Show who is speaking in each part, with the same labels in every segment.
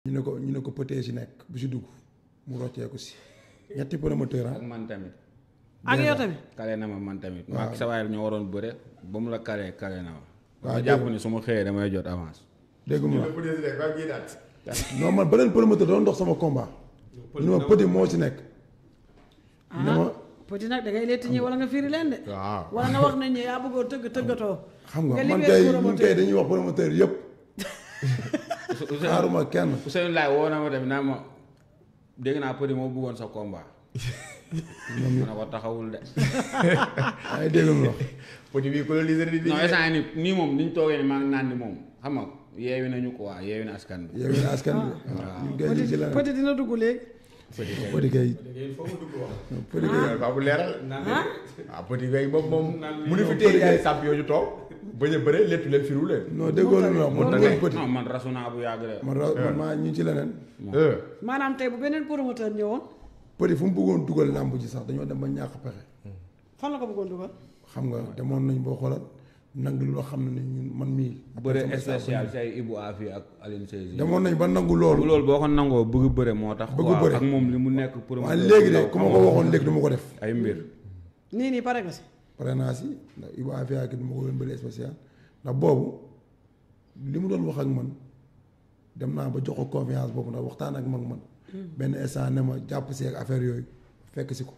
Speaker 1: ñu ne ko ñu ne ko pëtee si nekk bu si dugg mu rocceeku si ñetti promoteur ah
Speaker 2: ak man tamit
Speaker 3: ak yow tamit
Speaker 2: kale na ma man tamit maag sa waay ñoo waroon bëre ba mu la kalee kale na ma
Speaker 1: waaw
Speaker 2: ma jàpp ni su ma xëyee damay jot avance
Speaker 1: dégg mu la non man beneen promoteur doon dox sama combat ñu ne ma pëti moo si nekk ne ma
Speaker 3: petit nag da ngay letti ñi wala nga firi leen de
Speaker 4: waaw
Speaker 3: wala nga wax nañ ñi yaa bëggoon tëgg tëggatoo
Speaker 1: xam nga man
Speaker 3: libéré
Speaker 1: kay ñun
Speaker 3: promoteur.
Speaker 1: kay dañuy wax promoteur yëpp xaaruma kenn
Speaker 2: Ousseynou Laay woo na ma tamit naa ma dégg naa përi moo bëggoon sa combat ma ne ko taxawul de
Speaker 1: ay dégg mu wax
Speaker 4: petit bi colonisé di
Speaker 2: non instant yii nii nii moom ni ñu toogee ni maa ngi naan ni moom xam nga yeewi nañu quoi yeewi na askan bi
Speaker 1: yow yéen askan bi ñun kay ñu ci la
Speaker 3: petit dina dugg léegi
Speaker 1: pëti kay pëti kay
Speaker 4: waaw bu leeral
Speaker 3: ah
Speaker 4: waaw petit bi moom moom mu ni fi téye ay sàpp yooyu toog bañ a bëre léttu leen firu leen
Speaker 1: non déggoo lu mu wax man dugal pëti
Speaker 2: non man rasu naa bu yàgg de
Speaker 1: man ra- man maa ñu ci leneen
Speaker 4: Euh,
Speaker 3: maanaam tey bu beneen promoteur ñëwoon
Speaker 1: pëti fu mu bëggoon dugal làmb ji sax dañoo dem ba ñàkk pexe
Speaker 3: fan la ko bëggoon dugal
Speaker 1: xam nga demoon nañ boo xoolal nangu loo xam ne ñun man mii
Speaker 2: bëre spécial si ay Ibou Afi ak Aline Seyzi
Speaker 1: demoon nañ ba nangu
Speaker 2: bu
Speaker 1: loolu
Speaker 2: loolu boo ko nangoo bëgg bëre moo tax
Speaker 1: Bëgg
Speaker 2: quoi,
Speaker 1: bëre.
Speaker 2: ak moom li mu nekk pour
Speaker 1: waaye léegi de ku ma ko waxoon léegi du ma ko def
Speaker 2: ay mbir
Speaker 3: nii nii pare nga si
Speaker 1: pare naa si ndax Iba Afia ki du ma ko doon bëri spécial ndax boobu li mu doon wax ak man dem naa ba jox ko confiance boobu ndax waxtaan ak mag man benn instant ne ma jàpp si ak affaire yooyu fekk si ko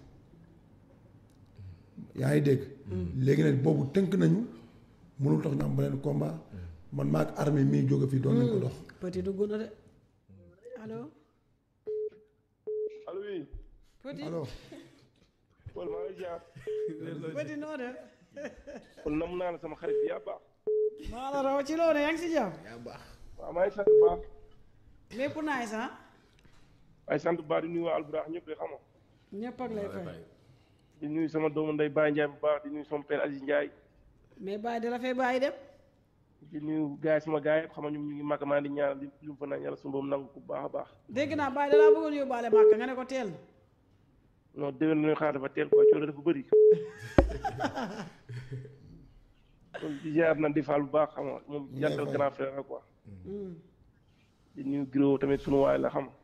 Speaker 1: yaa ngi dégg léegi nag boobu tënk nañu mënul tax ñu am beneen combat man maa ak armée mii jóge fii doon nañ ko dox
Speaker 3: petit dugg na de allo
Speaker 5: allo oui
Speaker 3: petit
Speaker 1: alors
Speaker 5: Paul maa ngi jaar
Speaker 3: petit noo def
Speaker 5: Paul nam naa la sama xarit bi yaa baax
Speaker 3: maa la raw ci loolu yaa ngi si jàmm
Speaker 5: waaw maa ngi sant bu baax
Speaker 3: lépp naay sax
Speaker 5: waaye sant bu baax di nuyu waa Alburax ñëpp de xam nga
Speaker 3: ñëpp ak lay fay
Speaker 5: di nuyu sama doomu ndey Baye Ndiaye bu baax di nuyu sama père Aziz Ndiaye
Speaker 3: mais bàyyi da la fay bàyyi dem
Speaker 5: di nuyu gars yi sama gars yi xam nga ñoom ñu ngi màgg maa di ñaanal di lu mu fa naan yàlla suñu boobu nangu ko bu baax a baax
Speaker 3: dégg naa bàyyi da laa bëggoon yóbbaale màkk nga ne ko teel na
Speaker 5: non déwén nañu xaar dafa teel quoi coono dafa bëri kon di jaar na di faal bu baax xam nga moom jantal grand frère la quoi
Speaker 3: Hmm.
Speaker 5: di nuyu Giro tamit sunu waay la xam nga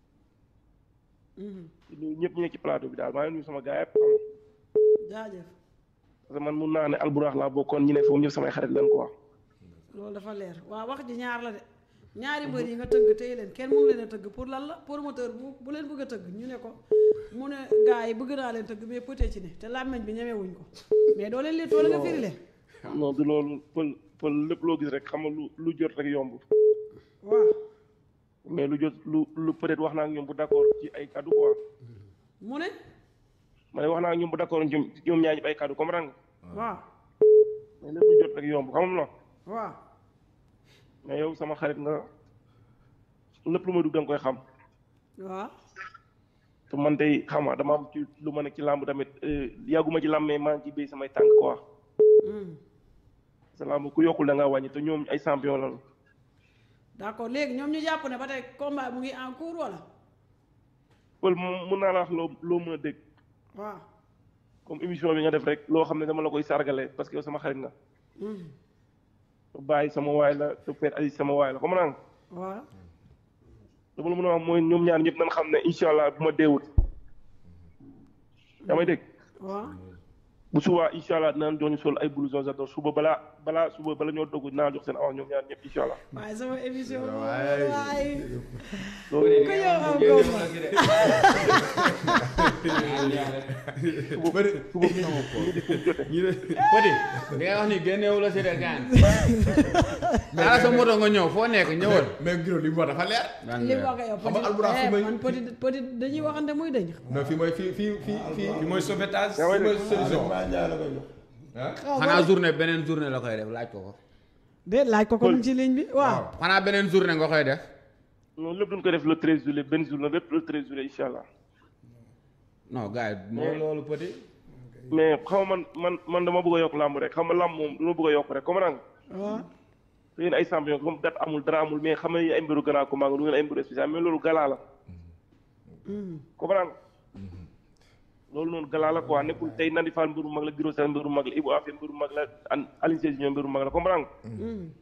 Speaker 3: Mhm.
Speaker 5: di nuyu ñëpp ñu nekk ci plateau bi daal maa ngi nuyu sama gars yëpp xam nga
Speaker 3: jaajëf
Speaker 5: parce que man mun naa ne alburax laa bokkoon ñi ne foofu ñëpp samay xarit leen quoi
Speaker 3: loolu dafa leer waaw wax ji ñaar la de ñaari mbër yi nga tëgg téye leen kenn mënu leen a tëgg pour lan la promoteur bu bu leen bëgg a tëgg ñu ne ko mu ne gars yi bëgg naa leen tëgg mais peut ci ne te làmmeñ bi ñemewuñ ko mais doo leen leen toole nga firi leen
Speaker 5: non du loolu pël pël lépp loo gis rek xam nga lu lu jot rek yomb
Speaker 3: waaw
Speaker 5: mais lu jot lu lu peut-être wax naa ak ñoom bu d'accord ci ay kaddu quoi
Speaker 3: mu ne
Speaker 5: ma ne wax naa ak ñoom bu d'accord ñoom ñoom ñaar ñëpp ay kaddu comprendre nga
Speaker 3: waaw
Speaker 5: mais lépp lu jot rek yomb xam nga
Speaker 3: waaw
Speaker 5: mais yow sama xarit nga lépp lu ma dugg da nga koy xam
Speaker 3: waaw
Speaker 5: te man tey xam nga dama am ci lu ma nekk ci làmb tamit euh, yàgguma ci làmb mais maa ngi ci béy samay tànk quoi
Speaker 3: Hmm.
Speaker 5: sa làmb ku yokkul da ngaa wàññi te ñoom ay champion lañu
Speaker 3: d'accord léegi ñoom ñu jàpp ne ba tey combat mu ngi en cours wala
Speaker 5: pël moom mun naa la wax loo loo mën a dégg
Speaker 3: waaw
Speaker 5: comme émission bi nga def rek loo xam ne dama la koy sargale parce que yow sama xarit nga
Speaker 3: Hmm.
Speaker 5: te bàyyi sama waay la te père Aziz sama waay la comme naa
Speaker 3: waaw
Speaker 5: dama la mën a wax mooy ñoom ñaar ñëpp nañ xam ne incha allah bu ma deewut yaa may dégg
Speaker 3: waaw
Speaker 5: bu subaa incha allah dinaan jox ñu sol ay blouson j'adore suba balaa balaa suba bala ñoo dogg dinaa jox seen awa ñoom ñaar ñëpp incha allah
Speaker 3: waaye sama émission bi
Speaker 4: waay.
Speaker 3: waay
Speaker 5: loolu
Speaker 3: ku yow am combat
Speaker 4: bëri
Speaker 5: suba ñu ñu di fu mu jote
Speaker 4: ñi de
Speaker 2: Petit li ngay wax ni génneewu la si de gaan daala sa moto nga ñëw foo nekk ñëwal
Speaker 4: mais Giro li mu wax dafa leer
Speaker 3: li mu wax yow
Speaker 4: xam nga Albourakh fi
Speaker 3: petit
Speaker 4: may-
Speaker 3: man petit petit dañuy waxante muy dañ
Speaker 4: non fii mooy fii fii fii fii fii mooy sauvetage
Speaker 5: yaa may
Speaker 4: fii mooy
Speaker 5: dégg.
Speaker 4: solution
Speaker 1: maa njaay la koy jox
Speaker 4: ah
Speaker 2: xanaa journée beneen journée la koy def laaj ko ko
Speaker 3: déet laaj ko ko mu ci ligne bi waaw
Speaker 2: xanaa beneen journée nga koy def
Speaker 5: noonu lépp duñ ko def le 13 juillet benn jour la lépp le 13 juillet incha allah
Speaker 2: non gars yi mooy loolu Petit
Speaker 5: mais xam nga man man man dama bëgg a yokk làmb rek xam nga làmb moom dama bëgg a yokk rek comme nag
Speaker 3: waaw
Speaker 5: te yéen ay champion comme date amul dara amul mais xam nga yéen ay mbiru grand combat nga du ngeen ay mbiru spécial mais loolu galaa la comprendre loolu noonu galaa la quoi nekkul tey Nandi Fall mbiru mag la Giro Sène mbiru mag la Ibou Afia mbiru mag la an Alioune Sèye Junior mbiru mag la comprendre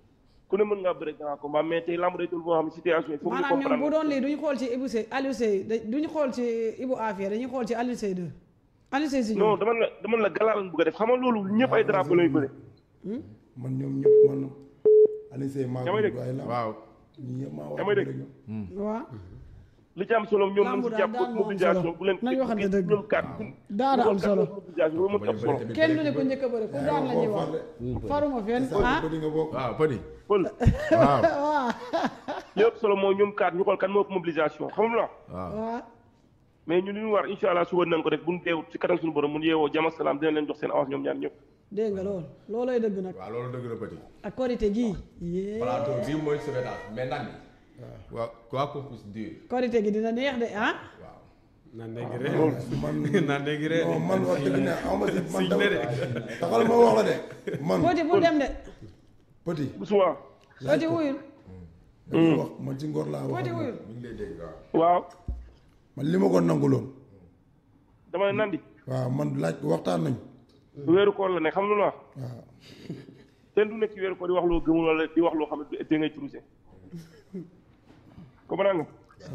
Speaker 5: ku ne mën ngaa bëre grand combat mais tey lamb day toll boo xam ne situation yi foog ñu
Speaker 3: maanaam ñoom bu
Speaker 5: comprendre
Speaker 3: doon lii duñu xool ci Ibou Seye Aliou Seye da duñu xool ci Ibou Afia dañuy xool ci Aliou Seye 2 Aliou Seye Junior
Speaker 5: non dama la dama la galaa lañ bëgg a def xam nga loolu ñëpp ay drapeau lañu bëre
Speaker 1: man ñoom ñëpp man Alioune Seye maa
Speaker 5: Yaa may
Speaker 1: ngi
Speaker 5: dégg?
Speaker 1: waaye lamb
Speaker 4: waaw
Speaker 1: ñi ñëpp maa
Speaker 5: Yaa
Speaker 1: wax
Speaker 5: may
Speaker 1: dëgg
Speaker 5: dégg?
Speaker 1: ñoom
Speaker 3: waaw
Speaker 5: li ci am solo ñoom nañ
Speaker 3: Lambu
Speaker 5: si
Speaker 3: daal
Speaker 5: jàpp
Speaker 3: daan moo am
Speaker 5: mobilisation
Speaker 3: solo.
Speaker 5: bu leen
Speaker 3: Nañ waxante dëgg.
Speaker 5: ñoom kat
Speaker 3: daara am solo
Speaker 5: mobilisation loolu moo am solo
Speaker 3: kenn du ne ko njëkk a bëri ku daan la ñuy wax faruma fenn ah
Speaker 1: ko di nga bokk
Speaker 4: waaw Petit
Speaker 5: pël
Speaker 4: waaw
Speaker 3: waaw
Speaker 5: li ëpp solo mooy ñoom kat ñu xool kan moo ëpp mobilisation xam nga
Speaker 4: waaw
Speaker 3: waaw
Speaker 5: mais ñu li ñu war incha allah suba nañ ko def bu ñu teew ci kanam suñu borom mun yeewoo jàmm ak salaam dina leen jox seen avance ñoom ñaar ñëpp
Speaker 3: dégg nga loolu loolooy dëgg nag
Speaker 4: waaw loolu dëgg la Petit
Speaker 3: ak korité gii yée
Speaker 4: plateau bii mooy sauvetage mais nag waaw quoi qu'on puisse dire
Speaker 3: korité gi dina neex de ah
Speaker 4: waaw
Speaker 2: naan dégg ree
Speaker 1: man
Speaker 2: naan dégg ree
Speaker 1: non man wax dëgg ne aw ma si man dama taxal ma wax la de man
Speaker 3: Foti bu dem de
Speaker 1: petit
Speaker 5: bu suba
Speaker 3: Foti wuyul
Speaker 1: dama wax man ci ngor laa wax
Speaker 3: Foti
Speaker 1: ak moom.
Speaker 3: wuyul
Speaker 4: mi ngi lay dégg waaw
Speaker 5: waaw
Speaker 1: man li ma ko nanguloon
Speaker 5: dama ne nandi
Speaker 1: waaw man laaj waxtaan nañ
Speaker 5: weeru koor la ne xam lu la wax
Speaker 1: waaw
Speaker 5: kenn du nekk ci weeru koor di wax loo gëmul wala di wax loo xam ne da ngay trusé comprendre nga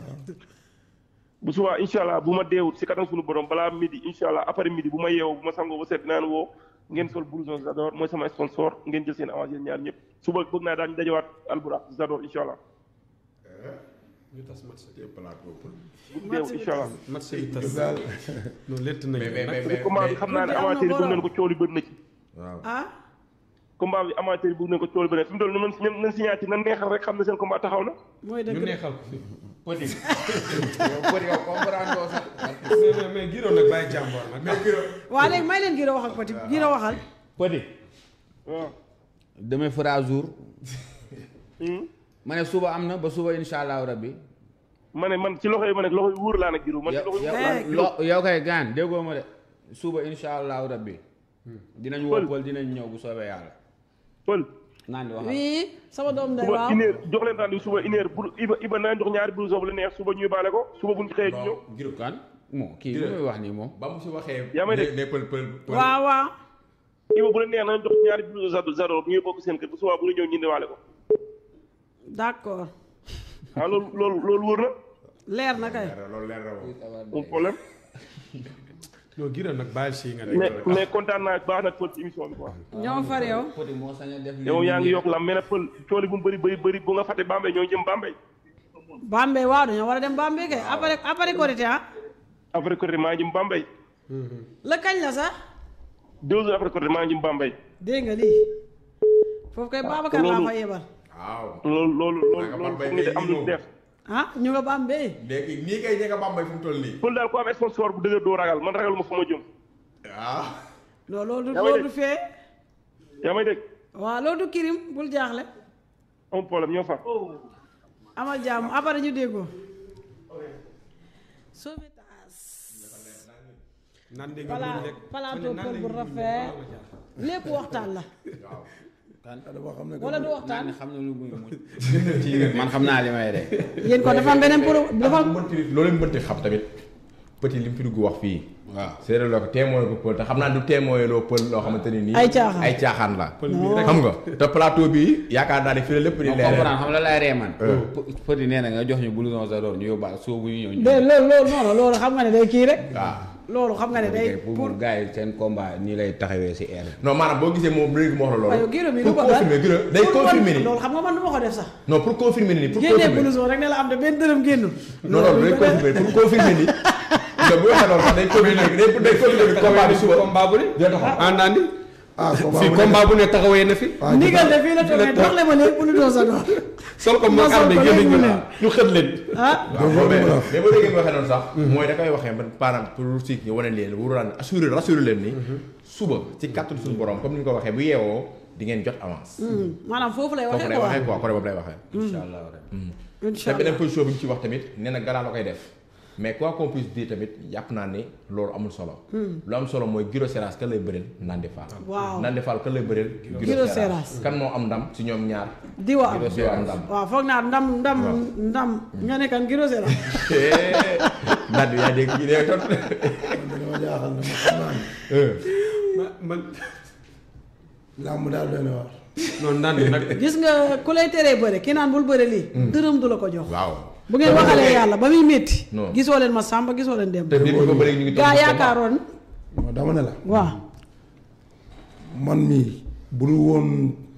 Speaker 5: bu subaa incha allah bu ma deewut si kanam suñu borom balaa midi incha allah après midi bu ma yeewoo bu ma sangoo ba seet dinaan woo ngeen sol blouson Zador mooy sama sponsor ngeen jël seen avance yéen ñaar ñëpp suba bëgg naa daañu dajawaat alburax Zador incha allah
Speaker 2: ñu tas match
Speaker 4: te plateau pour
Speaker 5: bu deewut incha allah
Speaker 2: match bi tas
Speaker 1: daal
Speaker 2: noonu létt
Speaker 4: mais
Speaker 2: nañu
Speaker 4: mais mais mais
Speaker 5: combat bi xam naa ne amateur yi bëgg nañ ko coow li bëri na ci
Speaker 4: waaw
Speaker 3: ah
Speaker 5: combat bi amateur yi bëgg nañ ko coow li bëri na fi mu toll nii nañ nañ signature na neexal rek xam ne seen combat taxaw na
Speaker 3: mooy dëgg
Speaker 2: ñu
Speaker 3: de
Speaker 2: neexal ko
Speaker 4: Petit yow Petit yow comprendre doo sax
Speaker 2: mais mais mais Giro nag bàyyi jàmboor nag
Speaker 3: waa léegi may leen Giro wax ak Foti Giro waxal
Speaker 6: Petit
Speaker 5: waaw
Speaker 6: demain fera jour
Speaker 5: Hmm.
Speaker 6: ma ne suba am na ba suba insha allahu rabbi
Speaker 5: ma ne man ci loxo yi ma nekk loxo yi wóor laa nag Giro man ci
Speaker 6: yow
Speaker 5: loxo yi wóor laa
Speaker 6: yow
Speaker 5: nekk Giro
Speaker 6: lo- yow kay gaan déggoo ma de suba insha allahu rabbi dinañ woo
Speaker 5: Pël.
Speaker 6: Pël dinañ ñëw bu soobee yàlla
Speaker 5: pël
Speaker 6: naan di waxal
Speaker 3: oui sama doom day
Speaker 5: suba
Speaker 3: waaw
Speaker 5: une heure jox leen rendez-vous suba une heure bu Iba Iba naa jox ñaari blouson bu la neex suba ñuy baale ko suba bu ñu xëyee ñu ñëw
Speaker 4: non Giro
Speaker 6: kan moo kii lu muy wax nii moom
Speaker 4: ba mu si waxee
Speaker 5: Yaa may dégg.
Speaker 4: ne pël pël pël
Speaker 3: waaw waaw
Speaker 5: Iba bu la neex na jox ñaari blouson Zador Zador bu ñuy bokk seen kër bu suba bu ñu ñëw ñu indiwaale ko
Speaker 3: d'accord
Speaker 5: ah loolu loolu loolu wóor na
Speaker 3: leer na kay
Speaker 4: loolu leer na moom
Speaker 5: amul problème
Speaker 2: non Giro nag bàyyi si nga
Speaker 5: mais
Speaker 2: nekk
Speaker 5: mais kontaan naa baax nag pël ci émission bi quoi
Speaker 3: ñoo far yow
Speaker 6: Petit moo sañ a def lii
Speaker 5: yow yaa ngi
Speaker 6: nii
Speaker 5: yokk la mais nag pël cooli bu mu bëri bëri bëri bu nga fàtte Bambey ñoo jëm Bambey
Speaker 3: Bambey waaw dañoo war a dem Bambey kay après après korité ah
Speaker 5: après côté maa jëm Bambey
Speaker 3: la kañ la sax
Speaker 5: deux jours après côté maa jëm Bambey
Speaker 3: dégg nga lii foofu kay Babacar laa fa yebal
Speaker 4: waaw
Speaker 5: loolu loolu loolu
Speaker 4: Naka
Speaker 5: loolu
Speaker 4: Bambey
Speaker 5: foog nga
Speaker 4: ngay
Speaker 5: am lu
Speaker 4: ñëw.
Speaker 5: def
Speaker 3: ah ñu nga Bambey
Speaker 4: léegi nii kay ñeka Bambey fu mu toll nii
Speaker 5: pël daal ku am sponsor bu dëgër doo ragal man ragal ma fu ma jëm
Speaker 4: waaw
Speaker 3: non loolu du
Speaker 5: Yaa may
Speaker 3: loolu du
Speaker 5: dégg.
Speaker 3: fee
Speaker 5: yaa may dégg
Speaker 3: waaw loolu du kirim bul jaaxle
Speaker 5: amul problème ñoo fa
Speaker 3: amal jàmm après ñu déggoo sauvetage
Speaker 2: naan dégg
Speaker 3: pala
Speaker 2: nga rek
Speaker 3: plateau kër bu rafet lépp waxtaan la
Speaker 1: dama xam ne que
Speaker 3: wala du
Speaker 6: naan
Speaker 3: waxtaan
Speaker 6: ne xam na lu muy muñ man xam naa li may de
Speaker 3: yéen ko dafa am beneen pro dafa am
Speaker 4: mënti loolu mënti xam tamit petit li mu fi dugg wax fii
Speaker 6: waaw
Speaker 4: séeréer loo ko témoin ko pël te xam naa du témoin loo pël loo xamante ni nii
Speaker 3: Ay caaxaan.
Speaker 4: ay caaxaan la
Speaker 2: pël bi rek
Speaker 4: xam nga te plateau bi yaakaar naa ne fii la lépp di
Speaker 6: non
Speaker 4: leeral
Speaker 6: comprendre xam la lay ree man Petit nee na nga jox ñu blouson Zador ñu yóbbaale soo bu ñu ñëw ñu
Speaker 3: de loolu loolu non non loolu xam nga ne day kii rek
Speaker 4: waaw
Speaker 3: loolu xam nga ne day
Speaker 6: pour
Speaker 3: pour
Speaker 6: gars yi seen combat nii lay taxawee si air
Speaker 4: non maanaam boo gisee moom léegi mu wax la
Speaker 3: waaye
Speaker 4: loolu
Speaker 3: Giro mi
Speaker 4: pour
Speaker 3: du ko
Speaker 4: confirmer Giro day
Speaker 3: pour
Speaker 4: confirmer ni
Speaker 3: loolu xam nga man du ma ko def sax
Speaker 4: non pour confirmer ni pour
Speaker 3: génnee
Speaker 4: confirmer
Speaker 3: blouson rek ne la am de benn dërëm génnul
Speaker 4: non non day confirmer pour confirmer ni te bu waxee loolu sax day confirmer day day confirmer ni combat bi suba
Speaker 2: combat bu ne
Speaker 4: day taxaw
Speaker 2: ah naan di
Speaker 1: ah
Speaker 2: fii combat bu ne taxawee na fi
Speaker 1: ah
Speaker 3: ndigal de fii la toogee dox le ma léegi bu ñu doon sa doon
Speaker 2: sol ko
Speaker 3: Ma
Speaker 2: moom
Speaker 3: sol
Speaker 2: armé
Speaker 3: ko
Speaker 2: génn
Speaker 3: léegi
Speaker 2: ñu
Speaker 3: mu ne.
Speaker 2: ñu xët leen
Speaker 3: ah
Speaker 4: waaw
Speaker 1: loolu
Speaker 4: mais
Speaker 1: la ma la
Speaker 4: mais ba léegi mu waxee noonu sax mooy da koy waxee man parent pour si ñu wane leen wóoraan assuré rassuré leen ni suba ci kàttan suñu borom comme ni ñu ko waxee bu yeewoo di ngeen jot avance
Speaker 3: hmm, maanaam foofu lay
Speaker 4: foofu
Speaker 3: waxee
Speaker 4: lay
Speaker 3: quoi
Speaker 4: waxee quoi côté boobu lay waxee
Speaker 6: incha allah
Speaker 3: incha
Speaker 4: te beneen
Speaker 3: allah
Speaker 4: position bi mu ci wax tamit nee na galaa la koy def mais quoi qu'on puisse dire tamit yàpp naa ne loolu amul solo lu am solo mooy Giro Seras kan lay bëreel Nandi Fall
Speaker 3: waaw
Speaker 4: Nandi Fall kan lay bëreel
Speaker 3: Giro Seras.
Speaker 4: kan moo am ndam si ñoom ñaar
Speaker 3: diwa am
Speaker 4: Giro am ndam
Speaker 3: waaw foog naa ndam ndam
Speaker 4: Waaw.
Speaker 3: ndam nga ne kan Giro Seras
Speaker 4: Nandi yaa dégg gi dee tot
Speaker 1: dama jaaxal ne ma xam naa ne
Speaker 2: ma man
Speaker 1: làmb daal doy na waar
Speaker 4: noonu naan nag
Speaker 3: gis nga ku lay teree bëre ki naan bul bëre lii dërëm du la ko jox
Speaker 4: waaw
Speaker 3: bu ngeen waxalee yàlla ba muy métti
Speaker 4: Non.
Speaker 3: gisoo leen ma sàmba gisoo leen dem
Speaker 4: te nit ñi ko bëri ñu ngi toog
Speaker 3: gaa
Speaker 4: ci combat.
Speaker 3: yaakaaroon
Speaker 1: non dama ne la
Speaker 3: waaw
Speaker 1: man mii bu dul woon